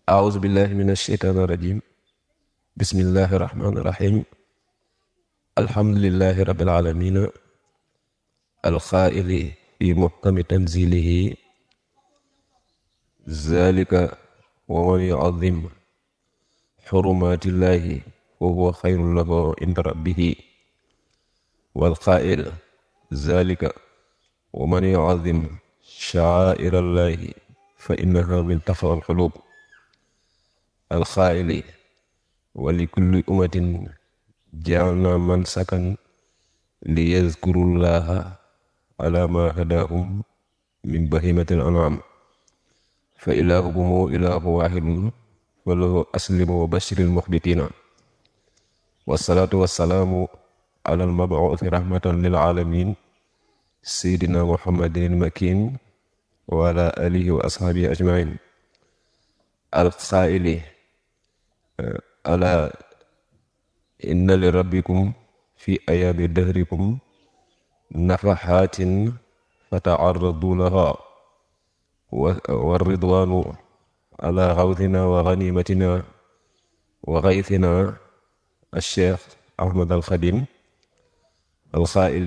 أعوذ بالله من الشيطان الرجيم بسم الله الرحمن الرحيم الحمد لله رب العالمين القائل في محكم تنزيله ذلك ومن يعظم حرمات الله وهو خير له عند ربه والقائل ذلك ومن يعظم شعائر الله فإنها من تقوى القلوب القائل ولكل أمة جعلنا منسكا ليذكروا الله على ما هداهم من بهيمة الأنعام فإلهكم إله واحد وله أسلم وبشر المخبتين والصلاة والسلام على المبعوث رحمة للعالمين سيدنا محمد المكين وعلى آله وأصحابه أجمعين القائل ألا إن لربكم في أيام دهركم نفحات فتعرضوا لها والرضوان على غوثنا وغنيمتنا وغيثنا الشيخ أحمد الخديم القائل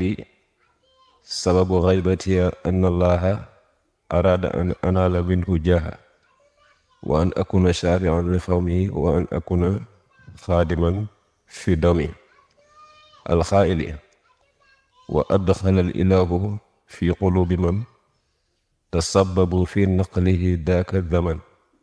سبب غيبتي أن الله أراد أن أنال منه جاه وأن أكون شارعا لقومي وأن أكون خادما في دمي الخائل وأدخل الإله في قلوب من تسببوا في نقله ذاك الزمن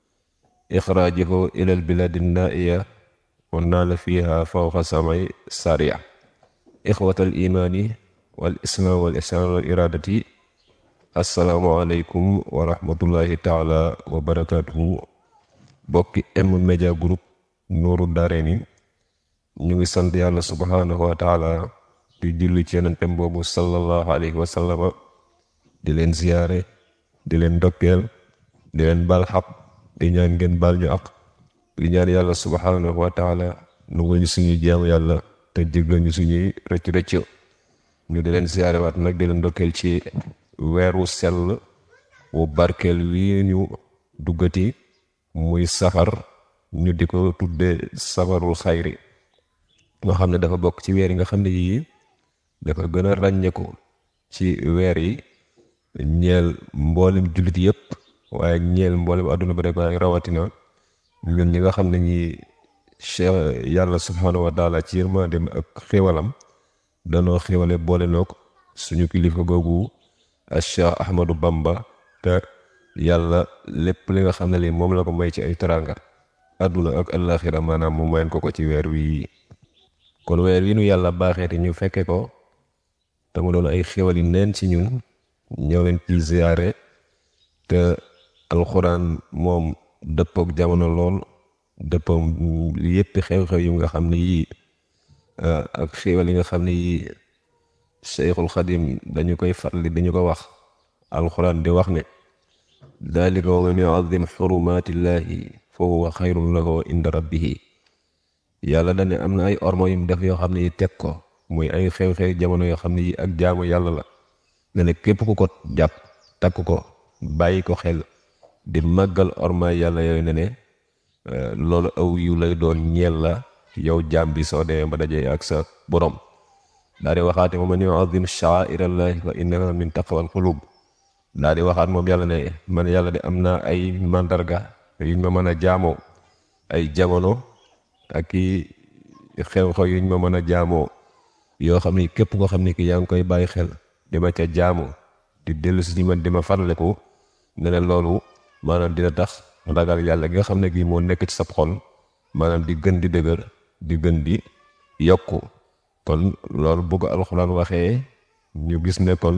إخراجه إلى البلاد النائية ونال فيها فوق سمع سريع إخوة الإيمان والإسلام والإحسان والإرادة asalaamaaleykum wa rahmatullahi taala wa barakaatuhu bokki M-Media Group Nourou Darayni ñu ngi sant yàlla subhaanahu wa taala di julli ci yonentem boobu sallallahu alayhi wa sallama di leen ziyaare di leen ndokkeel di leen bal xaq di ñaan ngeen bal ñu ak di ñaan yàlla subhaanahu wa taala nungul ñu suñuy jaamu yàlla te jéggal ñu suñuy rëcc rëcc ñu di leen ziyaare waat nag di leen ndokkeel ci weeru sell wu barkeel wi ñu duggati muy safar ñu di ko tudde safarul xayri nga xam ne dafa bokk ci weer yi nga xam ne yii dafa gën a ràññeeku ci weer yi ñeel mboolem jullit yëpp waaye ñeel mboolem àdduna ba rek waaye rawatina ñun ñi nga xam ne ñi cheikh yàlla subhaanahu wa taala ci yërmandeem ak xéwalam danoo xéwale boole noog suñu kilifa googu ak Cheikh Ahmadou Bamba te yàlla lépp li nga xam ne lii moom la ko may ci ay teraanga àdduna ak àllaaxira maanaam mu mayen ko ko ci weer wi kon weer wi nu yàlla baaxeeti ñu fekke ko te mu doon ay xéwal yi neen ci ñun ñëw leen ci ziyaare te alxuraan moom dëppook jamono lool dëppook yéppi xew-xew yi nga xam ne yii ak xéwal yi nga xam ne yii Cheikhul Xadim dañu koy farli dañu ko wax alxuraan di wax ne dalika wa man yuazim xurumatillahi fa huwa xayrun lahu inda rabbihi yàlla dane am na ay ormo yum def yoo xam ne yi teg ko muy ay xew-xew jamono yoo xam ne yi ak jaamu yàlla la ne ne képp ku ko jàpp takk ko bàyyi ko xel di màggal orma yàlla yooyu ne ne loolu aw yu lay doon ñeel la yow jaam bi soo demee ba dajee ak sa borom daa di waxaate moom man yuazim sha'airallahi fa innaha min taqwal qulub daa di waxaat moom yàlla ne man yàlla de am naa ay mandarga yuñ ma mën a jaamoo ay jamono ak i xew-xew yuñ ma mën a jaamoo yoo xam ni képp koo xam ni ki yaa ngi koy bàyyi xel di ma ca jaamoo di dellu si man di ma farleku ne ne loolu maanaam dina tax ragal yàlla gi nga xam ne gii moo nekk ci sab xol maanaam di gën di dëgër di gën di yokku kon loolu bu ko alxuraan waxee ñu gis ne kon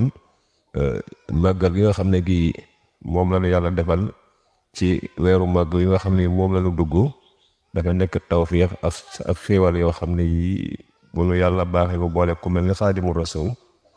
màggal gi nga xam ne gii moom la ñu yàlla defal ci weeru màgg yi nga xam ne moom la ñu dugg dafa nekk tawfiix ak ak xéewal yoo xam ne yii bu nu yàlla baaxee bu boole ku mel ni xaadimu rasul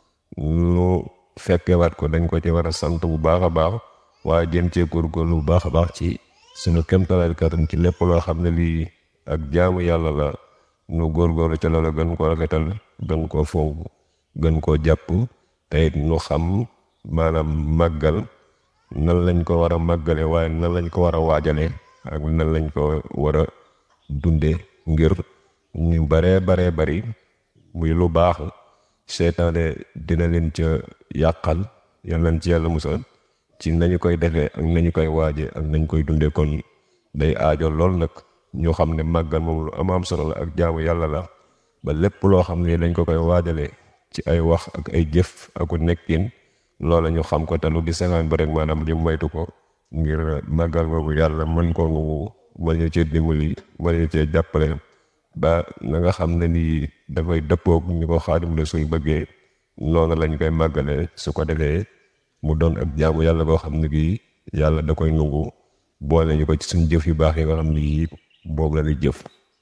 ñu fekkewaat ko dañ ko ci war a sant bu baax a baax waaye jëm cee góorgóorlu bu baax a baax ci suñu kéemtalaay kattan ci lépp loo xam ne lii ak jaamu yàlla la nu góorgóorlu ca loola gën koo rafetal gën koo fonk gën koo jàpp te it nu xam maanaam màggal nan lañ ko war a màggale waaye nan lañ ko war a waajale ak nan lañ ko war a dunde ngir ñu baree baree bari muy lu baax seytaane dina leen ca yàqal yal nañ ci yàlla musal ci nañu koy defee ak nañu koy waaje ak nañ koy dunde kon day aajo lool nag ñu xam ne màggal moom lu am am solo la ak jaamu yàlla la ba lépp loo xam ne dañ ko koy waajalee ci ay wax ak ay jëf aku nekkin loola ñu xam ko te lu di sengaan ba rek maanaam li moytu ko ngir màggal boobu yàlla mën koo ngungu mën ñu cee dimbali mën ñu cee jàppale ba na nga xam ne nii dafay dëppoog ñu ko Xaadimu Rasuul bëggee noonu lañ koy màggale su ko defee mu doon ak jaamu yàlla boo xam ne gii yàlla da koy nungu boole ñu ko ci suñ jëf yu baax yi nga xam ne yii boobu la di jëf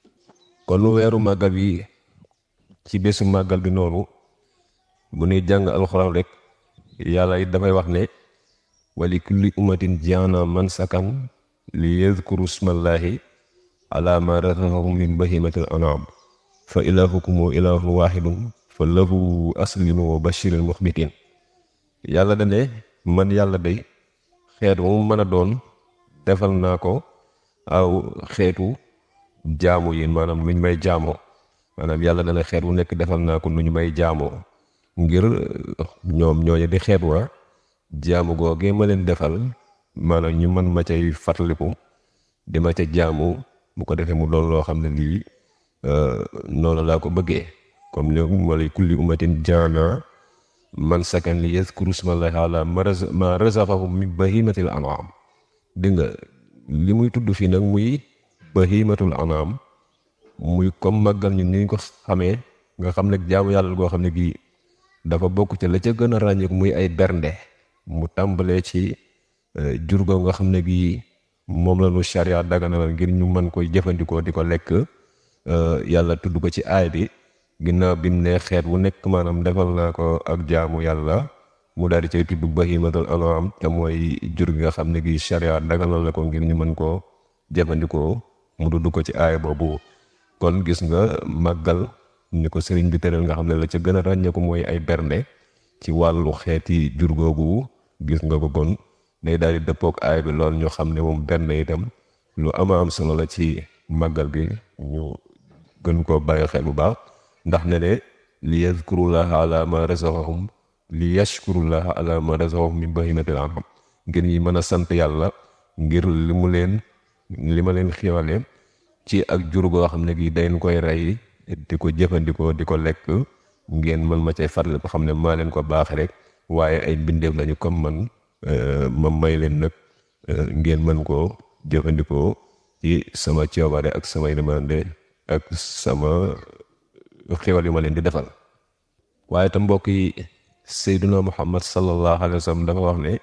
kon weeru màggal yi ci bésu màggal bi noonu bu ñuy jàng alxuraan rek yàlla it dafay wax ne wali kulli ummatin jaana man sakan li yadkuru smallahi ala ma razaqahum min bahimatil anam fa ilahukum ilahu wahidun fa lahu aslimu wa bashiril muxbitin yàlla da ne man yàlla day xeet mu mën a doon defal naa ko aw xeetu jaamu yi maanaam nuñ may jaamoo maanaam yàlla dana xeet wu nekk defal naa ko nu ñu may jaamoo ngir ñoom ñooñu di xeet wa jaamu googee ma leen defal maanaam ñu mën ma cay fàttaliku di ma ca jaamu bu ko defee mu doon loo xam ne lii noonu laa ko bëggee comme li wala kulli ummatin jaana man sakan li yazkuru smallahi ala ma razaqahum min bahimatil an'am dégg nga li muy tudd fii nag muy bahimatul an'am muy comme màggal ñu ni ko xamee nga xam ne jaamu yàlla goo xam ne gii dafa bokk ca la ca gën a ràññeeku muy ay bernde mu tàmbalee ci jur go nga xam ne gii moom la nu charia daganal ngir ñu mën koy jëfandikoo di ko lekk yàlla tudd ko ci aay bi ginnaaw bi mu ne xeet wu nekk maanaam defal naa ko ak jaamu yàlla mu daal di cay tudd bahimatul an'am te mooy jur gi nga xam ne gii charia daganal la ko ngir ñu mën koo jëfandikoo mu dudd ko ci aay boobu kon gis nga màggal ni ko sëriñ bi tëral nga xam ne la ca gën a ràññeeku mooy ay bernde ci wàllu xeeti jur googu gis nga ko kon day daal di dëppook aay bi lool ñu xam ne moom bernde itam lu ama am solo la ci màggal gi ñu gën koo bàyyi xel bu baax ndax ne ne li yazkurullaha ala ma razaqahum li yashkurullaha ala ma razaqahum min bahimatil an'am ngir ñi mën a sant yàlla ngir li mu leen li ma leen xiwale ci ak jur goo xam ne gi dañ koy rey di ko jëfandikoo di ko lekk ngeen mën ma cay farle ko xam ne maa leen ko baax rek waaye ay mbindeef lañu comme man ma may leen nag ngeen mën koo jëfandikoo ci sama coobare ak samay demande ak sama xéwal yu ma leen di defal waaye tam mbokk yi Seyduna Muhammad sallallahu alayhi wa sallam dafa wax ne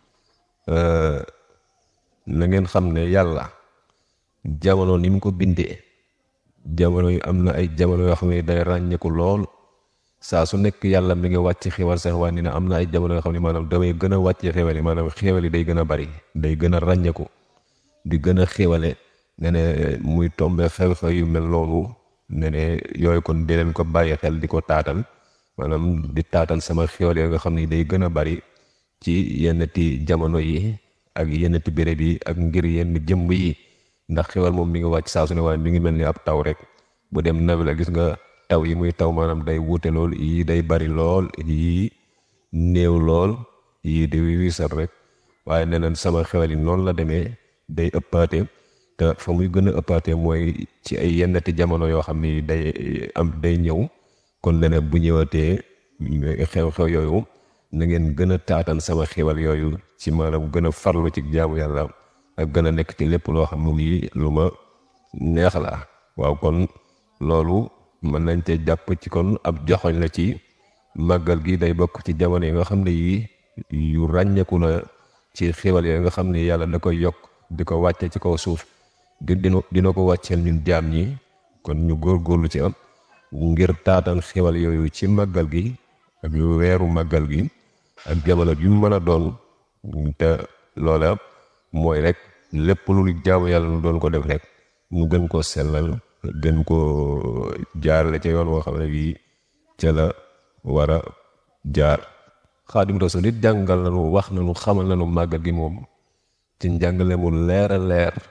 na ngeen xam ne yàlla jamono ni mu ko bindee jamono yu am na ay jamono yoo xam ne day ràññeeku lool saa su nekk yàlla mi ngi wàcc xewal sax waaye ni na am na ay jamono yoo xam ne maanaam damay gën a wàcc xewal yi maanaam xewal yi day gën a bari day gën a ràññeeku di gën a xewale ne ne muy tombe xew-xew yu mel noonu ne ne yooyu kon di leen ko bàyyi xel di ko taatal maanaam di taatal sama xewal yi nga xam ne day gën a bari ci yenn ti jamono yi ak yenn ti béréb yi ak ngir yenn jëmb yi ndax xewal moom mi ngi wàcc saa su ne waaye mi ngi mel ni ab taw rek bu dem nawi la gis nga taw yi muy taw maanaam day wuute lool yii day bari lool yii néew lool yii di wiisal rek waaye nee nañ sama xewal yi noonu la demee day ëppaate te fa muy gën a ëppaate mooy ci ay yennati jamono yoo xam ni day am day ñëw kon leneen bu ñëwatee xew-xew yooyu na ngeen gën a taatan sama xewal yooyu ci maanaam gën a farlu ci jaamu yàlla ak gën a nekk ci lépp loo xam ne lii lu ma neex la waaw kon loolu mën nañ te jàpp ci kon ab joxoñ la ci màggal gi day bokk ci jamono yi nga xam ne yii yu ràññeeku la ci xewal yi nga xam ne yàlla da koy yokk di ko wàcce ci kaw suuf di dina dina ko wàcceel ñun jaam ñi kon ñu góorgóorlu ci am ngir taatan xewal yooyu ci màggal gi ak weeru màggal gi ak jamono yu mën a doon te loola mooy rek lépp lu jaamu yàlla nu doon ko def rek mu gën koo sellal gën koo jaarale ca yoon woo xam ne bii ca la war a jaar xaadim rasul it jàngal nañu wax nañu xamal nañu màggal gi moom ci njàngale mu leer a leer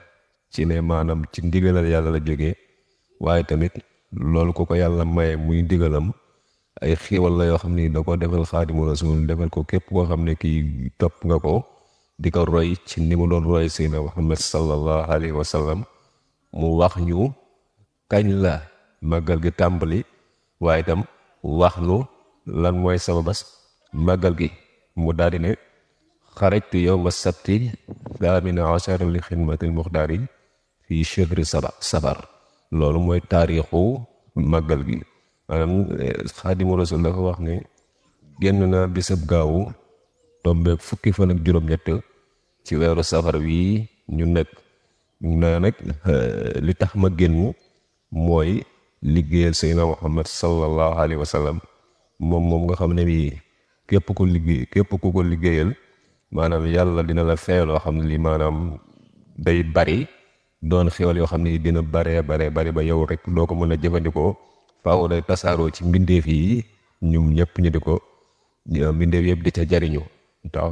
ci ne maanaam ci ndigalal yàlla la jógee waaye tamit loolu ku ko yàlla maye muy ndigalam ay xiiwal la yoo xam ni da ko defal xaadimu rasul defal ko képp koo xam ne kii topp nga ko di ko roy ci ni mu doon roy Seydina Muhammad sallallahu alayhi wa sallam mu wax ñu kañ la màggal gi tàmbali waaye itam wax nu lan mooy sababas màggal gi mu daal di ne xarajtu yowma sabti thamina achara li xidmatil muxtaari fii chehri saba sabar loolu mooy taarixu màggal gi maanaam xaadimu rasul dafa wax ne génn na bisab gaawu tombeeg fukki fan ak juróom-ñett ci weeru safar wii ñu nekk naa nag li tax ma génn mooy liggéeyal Seydina Muhammad sallallahu alayhi wa sallam moom moom nga xam ne bii képp ku liggéey képp ku ko liggéeyal maanaam yàlla dina la fay loo xam ne lii maanaam day bari doon xéwal yoo xam ne dina baree baree bari ba yow rek doo ko mën a jëfandikoo faaw day tasaaroo ci mbindeef yi ñum ñëpp ñu di ko mbindeef yëpp di ca jariñu tax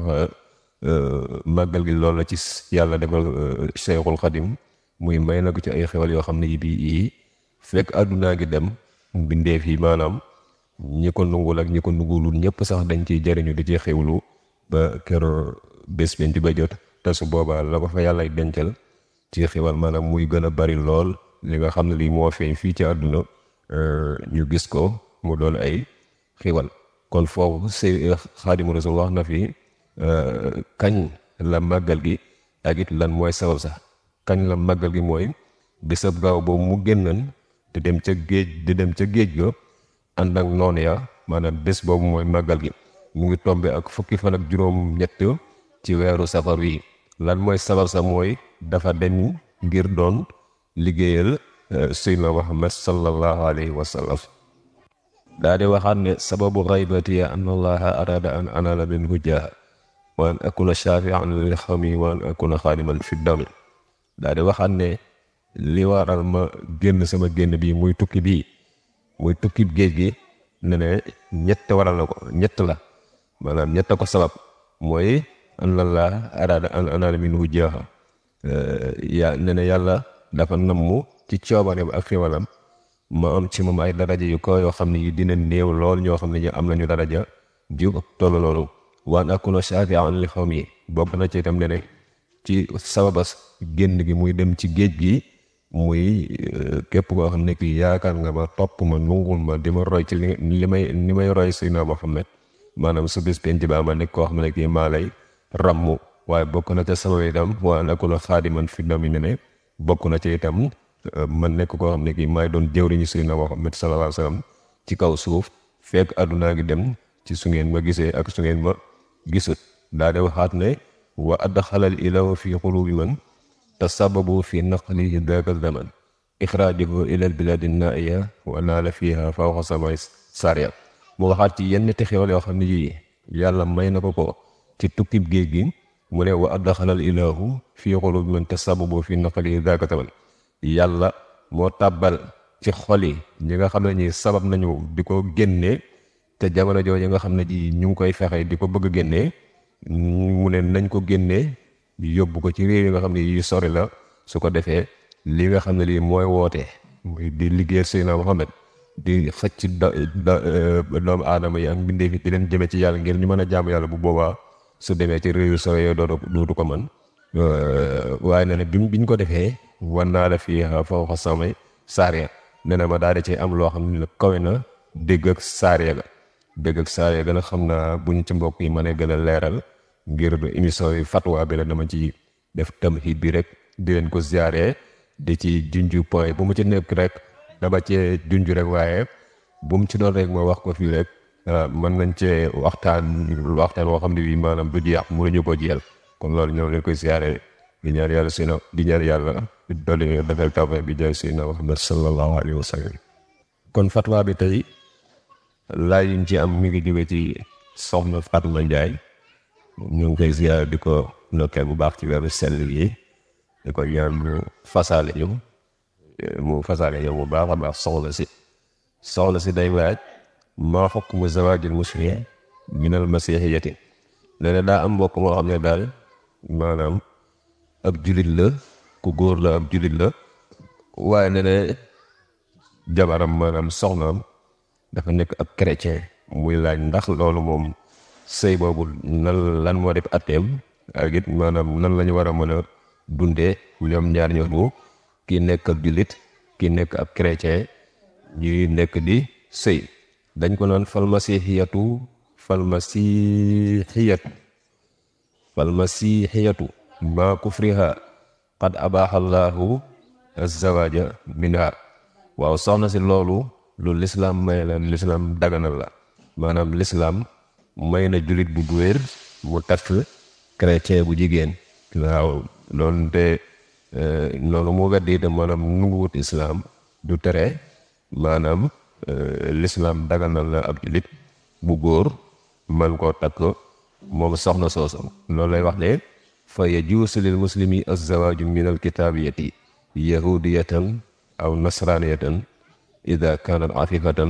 màggal gi loolu la ci yàlla defal Cheikhul Xadim muy may na ko ci ay xewal yoo xam ne yi bii fekk àddunaa gi dem mbindeef yi maanaam ñi ko nungul ak ñi ko nungulul ñëpp sax dañ ciy jariñu di ci xewlu ba kero bés bi di ba jot te su boobaa la ko fa yàlla dencal ci xewal maanaam muy gën a bari lool li nga xam ne lii moo feeñ fii ci àdduna ñu gis ko mu doon ay xewal kon foofu si Xaadimu Rasul wax na fi kañ la màggal gi ak it lan mooy sabab sax kañ la màggal gi mooy bisab gaaw boobu mu génnan di dem ca géej di dem ca géej ga ànd ak noonu ya maanaam bés boobu mooy màggal gi mu ngi tombe ak fukki fan ak juróom ñett ci weeru safar wi lan mooy sabab sax mooy dafa dem ngir doon liggéeyal Seydina Muhammad sallallahu alayhi wa sallam daa di waxaat ne sababu xaybati an allaha arada an anala minhu jaaha wa an akuna shafian lil xawmi wa an akuna xaadiman fi dami daa di waxaat ne li waral ma génn sama génn bii muy tukki bii muy tukki géej gi ne ne ñett waral na ko ñett la maanaam ñett ko sabab mooy an allaha arada an anala minhu jaaha ya ne ne yàlla dafa nammu ci coobareem ak xiwalam ma am ci moom ay daraja yu ko yoo xam ne yi dina néew lool ñoo xam ne ñu am nañu daraja ju tollu loolu waan akuna shafi'an li xawmi bokk na ci itam ne ne ci sababas génn gi muy dem ci géej gi muy képp koo xam ne kii yaakaar nga ma topp ma nungul ma di ma roy ci li may ni may roy Seydina Muhammad maanaam su bis penc ba ma nekk koo xam ne kii maa lay ràmmu waaye bokk na ca sabab itam waan akuna xaadiman fi dami ne ne bokk na ci itam man nekk koo xam ne kii maay doon jëwriñu Seydina Muhammad sallallahu alayhi wa sallam ci kaw suuf fekk àddunaa gi dem ci su ngeen ma gisee ak su ngeen ma gisut daa de waxaat ne wa adxalal ilaw fi qulubi man tasababu fi naqlihi daka zaman ixraajahu ilal biladi naiya wa naala fiha fawqa samay saria mu waxaat ci yenn te xewal yoo xam ne yii yàlla may na ko ko ci tukkib géej gi mu ne wa adxalal ilahu fi qulubi man tasababu fi naqlihi daka zaman yàlla moo tàbbal ci xol yi ñi nga xam ne ñi sabab nañu di ko génnee te jamono jooju nga xam ne ji ñu ngi koy fexe di ko bëgg a génnee mu ne nañ ko génnee yóbbu ko ci réew yi nga xam ne yi sori la su ko defee li nga xam ne lii mooy woote muy di liggéeyal Seydina Muhammad di xëcc da doomu aadama yi ak mbindeef yi di leen jëme ci yàlla ngir ñu mën a jaamu yàlla bu boobaa su demee ci réew yu sori yooyu dootu dootu ko mën waaye ne ne bi biñ ko defee wan naa la fii fawqa samay saariya nee na ma daal di ci am loo xam ne kawe na dégg ak saariya ga dégg ak saariya ga nag xam naa buñ ci mbokk yi mën a gën a leeral ngir émission yi fatwa bi la dama ci def tamhid bi rek di leen ko ziare di ci junju point bu mu ci nekk rek dama cee junju rek waaye bu mu ci doon rek ma wax ko fii rek mën nañ cee waxtaan waxtaan woo xam ne bii maanaam du jeex mënuñu ko jiyal kon loolu ñoo leen koy ziare di ñaan yàlla seen di ñaan yàlla di dolli defal tawfeex bi jaay Seydina Muhammad sallallahu alayhi wa sallam kon fatwa bi tey laaj yi ñu ci am mi ngi jóge ci soxna Fatma Ndiaye ñu ngi koy ziar di ko ndokkeel bu baax ci weeru sell yi di ko ñaan mu fasaale ñu mu fasaale yow bu baax a baax soxla si soxla si day waaj maa hukmu zawaajil muslim minal masiihiyati nee na daa am mbokk moo xam ne daal maanaam ab julit la ku ku góor la ab jullit la waaye ne ne jabaram maanaam soxnaam dafa nekk ab chrétien muy laaj ndax loolu moom sëy boobu nan lan moo def atteem ak it maanaam nan la ñu war a mën a dundee ñoom ñaar ñooñu kii nekk ab jullit kii nekk ab chrétien ñuy nekk di sëy dañ ko naan falmasihiyatu falmasihiyatu falmasihiyatu ma kufriha qad abaha allahu azzawaja minha waaw soxna si loolu lu lislaam may la lislaam daganal la maanaam lislaam may na jullit bu wér mu takk chrétien bu jigéen waaw loolu te loolu mu weddi itam maanaam nunguwut islaam du tere maanaam lislaam daganal la ab jullit bu góor man koo takk moom soxna soosu loolu lay wax ne fa yajuusu lil muslimi azzawaaju min alkitaabiyati yahudiyatan aw nasraniyatan ida kanat afifatan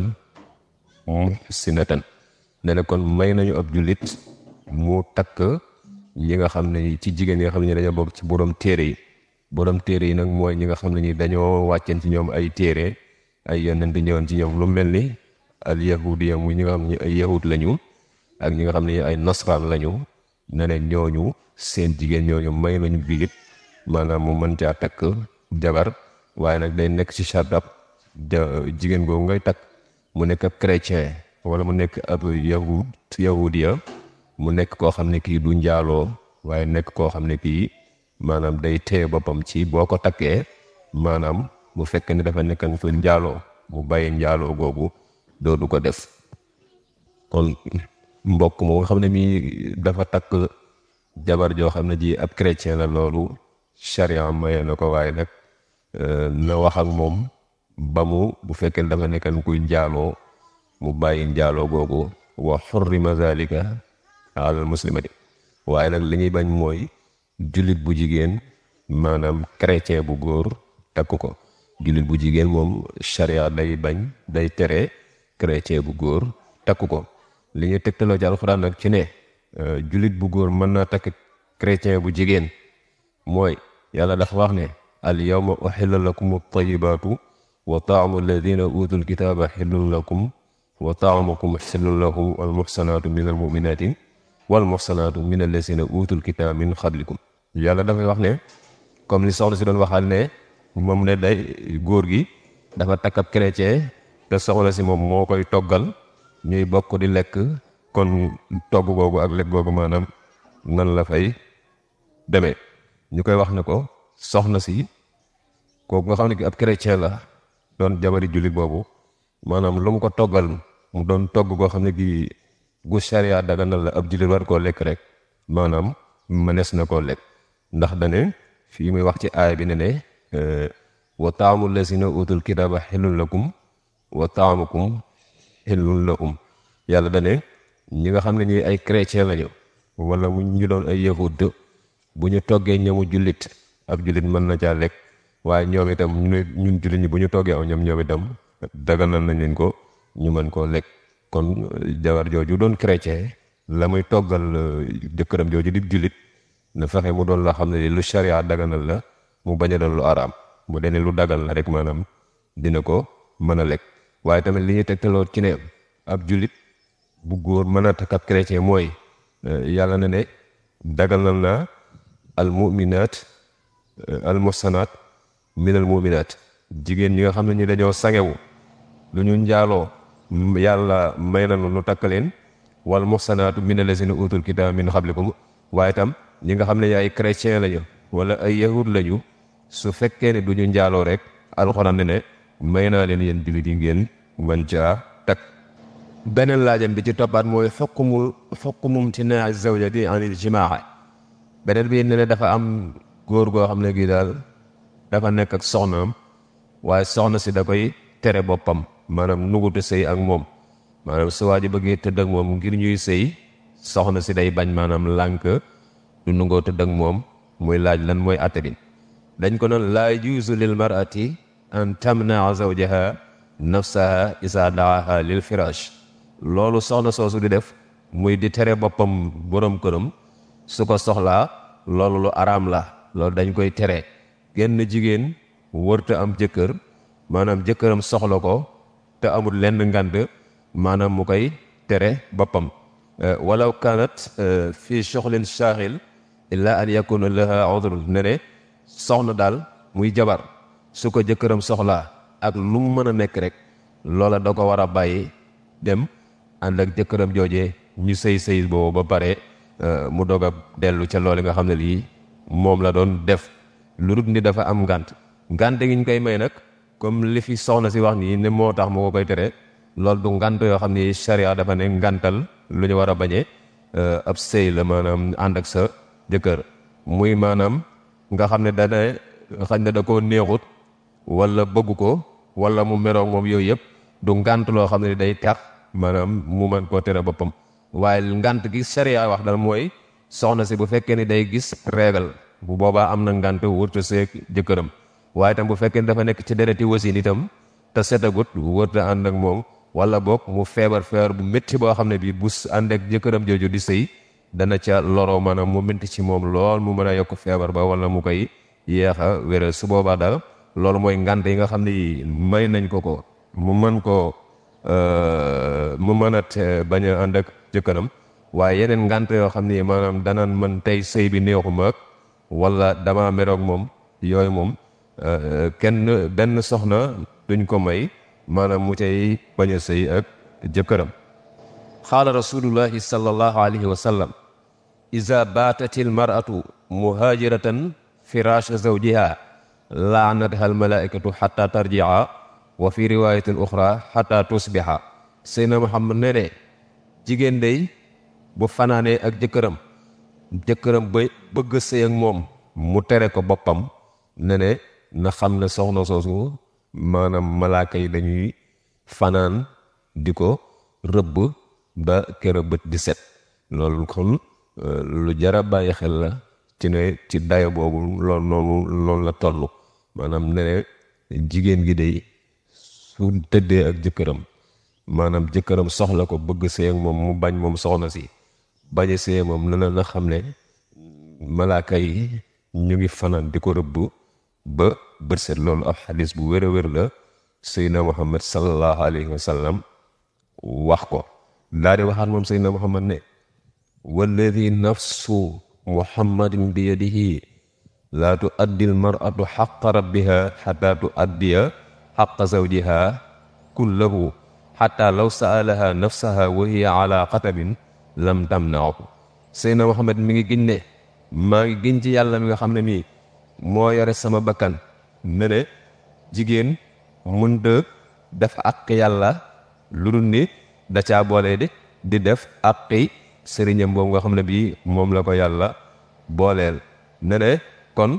muhsinatan ne ne kon may nañu ab jullit mu takk ñi nga xam ne ci jigéen ñi nga xam ne dañoo bokk ci borom téere yi borom téere yi nag mooy ñi nga xam ne ñi dañoo wàcceen ci ñoom ay téere ay yonent ñëwoon ci ñoom lu mel ni al yahudiya muy ñi nga xam ne ay yahud lañu ak ñi nga xam ne ay nasraan lañu ne ne ñooñu seen jigéen ñooñu may nañu bilit maanaam mu mën caa takk jabar waaye nag day nekk ci chardab jigéen googu ngay takk mu nekk ab chrétien wala mu nekk ab yahud yahudiya mu nekk koo xam ne kii du njaaloo waaye nekk koo xam ne kii maanaam day téye boppam ci boo ko takkee maanaam bu fekk ne dafa nekkan fa njaaloo mu bàyyi njaaloo googu doodu ko def kon mbokk moo nga xam ne mii dafa takk jabar joo xam ne ji ab chrétien la loolu charia maye na ko waaye nag na wax ak moom ba mu bu fekkee dafa nekkan kuy njaaloo mu bàyyi njaaloo googu wa xurrima zalika alal muslimati waaye nag li ñuy bañ mooy jullit bu jigéen maanaam chrétien bu góor takk ko jullit bu jigéen moom charia day bañ day tere chrétien bu góor takk ko li ñuy tegtaloo ci alxuraan nag ci ne jullit bu góor mën naa takk chrétien bu jigéen mooy yàlla dafa wax ne al yawma uhilla lakum at-tayyibaatu wa taamu alladina utul kitaaba xillun lakum wa taamukum xillun lahum wal muxsanaatu min al muminaati wal muxsanaatu min alladina utul kitaaba min xablikum yàlla dafay wax ne comme li soxna si doon waxal ne moom ne day góor gi dafa takk ab chrétien te soxna si moom moo koy toggal ñuy bokk di lekk kon togg googu ak lekk googu maanaam nan la fay demee ñu koy wax ne ko soxna si kooku nga xam ne ki ab chrétien la doon jabari jullit boobu maanaam lu mu ko toggal mu doon togg koo xam ne gi gu sharia daganal la ab jullit war koo lekk rek maanaam mënees na koo lekk ndax dane fii muy wax ci aaya bi ne ne wa taamu lazina utul kitaaba xillun lakum wa taamukum xillun lahum yàlla dane ñi nga xam ne ñi ay chrétien lañu wala mu ñu doon ay yahud bu ñu toggee ñamu jullit ab jullit mën na caa lekk waaye ñoom itam ñun jullit ñi bu ñu toggee aw ñoom ñoom itam daganal nañ leen ko ñu mën koo lekk kon jabar jooju doon chrétien la muy toggal jëkkëram jooju di jullit na fexe mu doon la xam ne lu sharia daganal la mu bañ a doon lu araam bu dee lu dagal la rek maanaam dina ko mën a lekk waaye tamit li ñuy tegtaloo ci ne ab jullit bu góor mën a takk ab chrétien mooy yàlla na ne daganal na al muminaat al muhsanaat min al muminaat jigéen ñi nga xam ne ñi dañoo sangewu lu ñu njaaloo yàlla may na nu takk leen wal muhsanaatu min allazina utul kitaab min qablikum waaye tam ñi nga xam ne ay chrétien lañu wala ay yahud lañu su fekkee ne du ñu njaaloo rek alxuraan ne ne may naa leen yéen jullit yi ngeen mën caa takk beneen laajam bi ci toppaat mooy xukmu xukmu imtinaa zawjati anil jimaa beneen bi ne ne dafa am góor goo xam ne gii daal dafa nekk ak soxnaam waaye soxna si da koy tere boppam maanaam nugutu sëy ak moom maanaam su waa ji bëggee tëdd ak moom ngir ñuy sëy soxna si day bañ maanaam lànk du nungoo tëdd ak moom muy laaj lan mooy atte bi dañ ko noon laa yajuuzu lil mar'ati an tamnaa zawjaha nafsaha isa daaha lil firash loolu soxna soosu di def muy di tere boppam borom këram su ko soxlaa loolu lu araam la loolu dañ koy tere genn jigéen wërta am jëkkër maanaam jëkkëram soxla ko te amul lenn ngant maanaam mu koy tere boppam walaw kanat fii soxlin shaaxil illa an yakuna laha udrun ne ne soxna daal muy jabar su ko jëkkëram soxlaa ak lu mu mën a nekk rek loola da ko war a bàyyi dem ànd ak jëkkëram joojee ñu sëy sëy boobu ba pare mu dog a dellu ca loolu nga xam ne lii moom la doon def lu dul ni dafa am ngant ngant gi ñu koy may nag comme li fi soxna si wax nii ne moo tax moo ko koy tere loolu du ngant yoo xam ni charia dafa ne ngantal lu ñu war a bañee ab sëy la maanaam ànd ak sa jëkkër muy maanaam nga xam ne dana xañ ne da koo neexut wala bëgg ko wala mu meroog moom yooyu yëpp du ngant loo xam ne day tax maanaam mu mën koo tere boppam waaye ngant gi charia wax dal mooy soxna si bu fekkee ni day gis réegal bu boobaa am na ngant wërta seeg jëkkëram waaye tam bu fekkee ni dafa nekk ci dereti wasin itam te setagut wërta ànd ak moom wala boog mu feebar feebar bu métti boo xam ne bii bu ànd ak jëkkëram jooju di sëy dana ca loroo maanaam mu métti ci moom lool mu mën a yokk feebar ba wala mu koy yeex a wéral su boobaa daal loolu mooy ngant yi nga xam ne may nañ ko ko mu mën koo mu mën a bañ a ànd ak jëkkëram waaye yeneen ngant yoo xam ni maanaam danaan mën tey sëy bi neexuma ak wala dama meroog moom yooyu moom kenn benn soxna duñ ko may maanaam mu cay bañ a sëy ak jëkkëram qaala rasulullahi sallallahu alayhi wa sallam iza baatat almar'atu muhaajiratan firasha zawjiha laanatha almalaikatu xata tarjia wa fi riwayatin uxra xata tusbiha seydna muhammad ne ne jigéen day bu fanaanee ak jëkkëram jëkkëram ba bëgg sëy ak moom mu tere ko boppam ne ne na xam ne soxna soosu maanaam malaaka yi dañuy fanaan di ko rëbb ba kër bët di set loolu kon lu jara bàyyi xel la ci ne ci dayo boobu loolu noonu loolu la toll maanaam ne ne jigéen gi day su tëddee ak jëkkëram maanaam jëkkëram soxla ko bëgg sëy ak moom mu bañ moom soxna si bañ a sëy moom na na xam ne malaaka yi ñu ngi fanaan di ko rëbb ba bët set loolu ab xadis bu wér a wér la seydna muhammad sallallahu alayhi wa sallam wax ko daa di waxaat moom seydna muhammad ne walladi nafsu muhammadin bi yadihi laa tu addi l maratu xaqa rabbiha xata tu addiya xaqa zawjiha kullahu xata law saalaha nafsaha wa hiya ala xatabin lam tamnaahu seydna muhammad mi ngi giñ ne maa ngi giñ ci yàlla mi nga xam ne mii moo yore sama bakkan ne ne jigéen mënta def àq yàlla lu dul ni da caa boole di di def àqi sëriñam boobu nga xam ne bii moom la ko yàlla booleel ne ne kon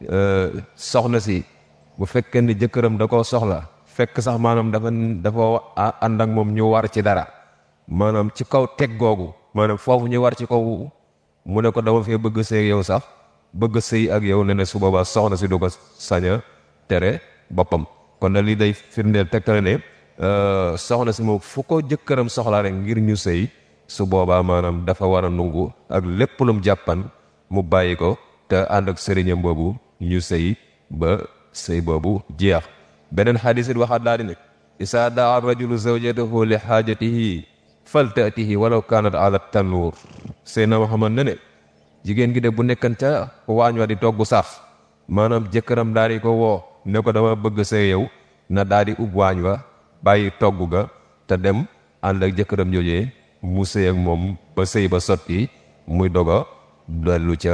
soxna si bu fekkee ni jëkkëram da koo soxla fekk sax maanaam dafa dafa ànd ak moom ñu war ci dara maanaam ci kaw teg googu maanaam foofu ñu war ci kaw mu ne ko dama fee bëgg sëy yow sax bëgg sëy ak yow ne ne su boobaa soxna si du ko sañ a tere boppam kon na lii day firndeel tegtale ne soxna si moom fu ko jëkkëram soxla rek ngir ñu sëy su boobaa maanaam dafa war a nungu ak lépp lum jàppan mu bàyyi ko te ànd ak sëriñam boobu ñu sëy ba sëy boobu jeex beneen xadis it waxaat daal di ne isaa daa rajulu zawjatahu li xaajatihi faltaatihi walaw kaanat ala tannuur Seydina Muhammad ne ne jigéen gi de bu nekkan ca waañ wa di togg sax maanaam jëkkëram daal di ko woo ne ko dama bëgg sëy yow na daal di ub waañ wa bàyyi togg ga te dem ànd ak jëkkëram joojee mu sëy ak moom ba sëy ba sotti muy doga dellu ca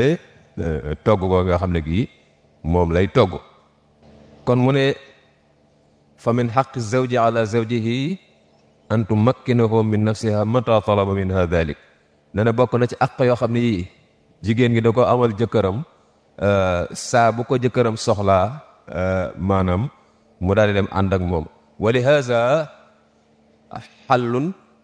togg ko nga xam ne gii moom lay togg kon mu ne fa min xaqi zawji ala zawjihi an tumakkinahu min nafsiha mata talaba minha dalik ne na bokk na ci àq yoo xam ne yii jigéen gi da ko amal jëkkëram saa bu ko jëkkëram soxlaa maanaam mu daal di dem ànd ak moom wa li haza xallun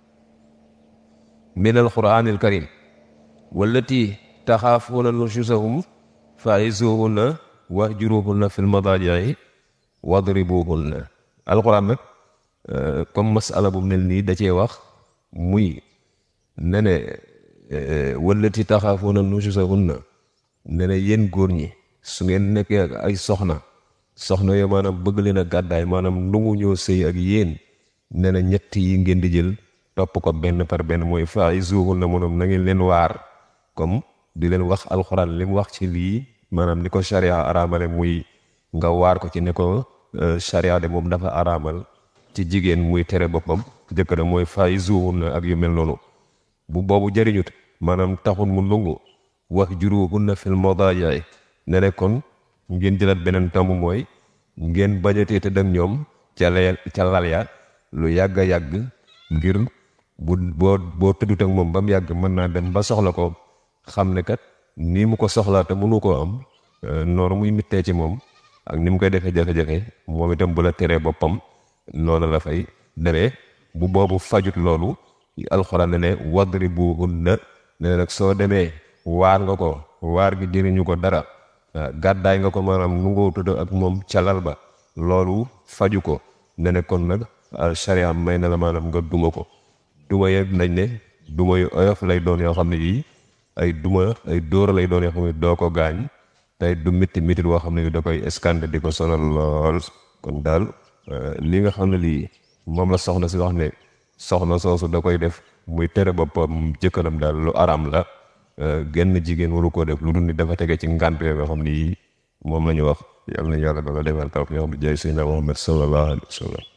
min alquran alkarim wallati taxaafuuna nushuzahum fa'izuhunna wahjuruhunna fi lmadaaji'i wadribuhunna alquran nag comme masala bu mel nii da cee wax muy ne ne wallati taxaafuuna nushuzahunna ne ne yéen góor ñi su ngeen nekkee ak ay soxna soxna yo maanaam bëgg leen a gàddaay maanaam ndungu ñoo sëy ak yéen nee na ñett yi ngeen di jël topp ko benn par benn mooy fa'izuhun na moom na ngeen leen waar comme di leen wax alxuraan li mu wax ci lii maanaam ni ko sharia araamale muy nga waar ko ci ne ko sharia de moom dafa araamal ci jigéen muy tere boppam jëkkër mooy fa'izuhun na ak yu mel noonu bu boobu jëriñut maanaam taxul mu nungu wax juruhunna fil madaaji ne ne kon ngeen jëlaat beneen tomb mooy ngeen bañatee te dem ñoom ca leel ca lal ya lu yàgg a yàgg ngir bu boo boo tëddut ak moom ba mu yàgg mën naa dem ba soxla ko xam ne kat nii mu ko soxlaa te mënu koo am noonu muy mittee ci moom ak ni mu koy defee jafe-jafe moom itam bu la teree boppam noonu la fay demee bu boobu fajut loolu alxuraan ne ne wadribuhunna ne nag soo demee waar nga ko waar gi jëriñu ko dara gàddaay nga ko maanaam nu ngoo tudd ak moom calal ba loolu faju ko ne ne kon nag sharia may na la maanaam nga duma ko duma yëpp nañ ne duma yu oyof lay doon yoo xam ne yii ay duma ay dóora lay doon yoo xam ne doo ko gaañ tey du mitti mitti boo xam ne da koy escandé di ko sonal lool kon daal li nga xam ne lii moom la soxna si wax ne soxna soosu da koy def muy tere boppam jëkkëram daal lu aram la genn jigéen waru koo def lu dul ni dafa tege ci ngànt yoo xam ni moom la ñu wax yàlla na yàlla dala defal taw yoo xam ne jaay Seydina Muhammad sallallahu alayhi wa sallam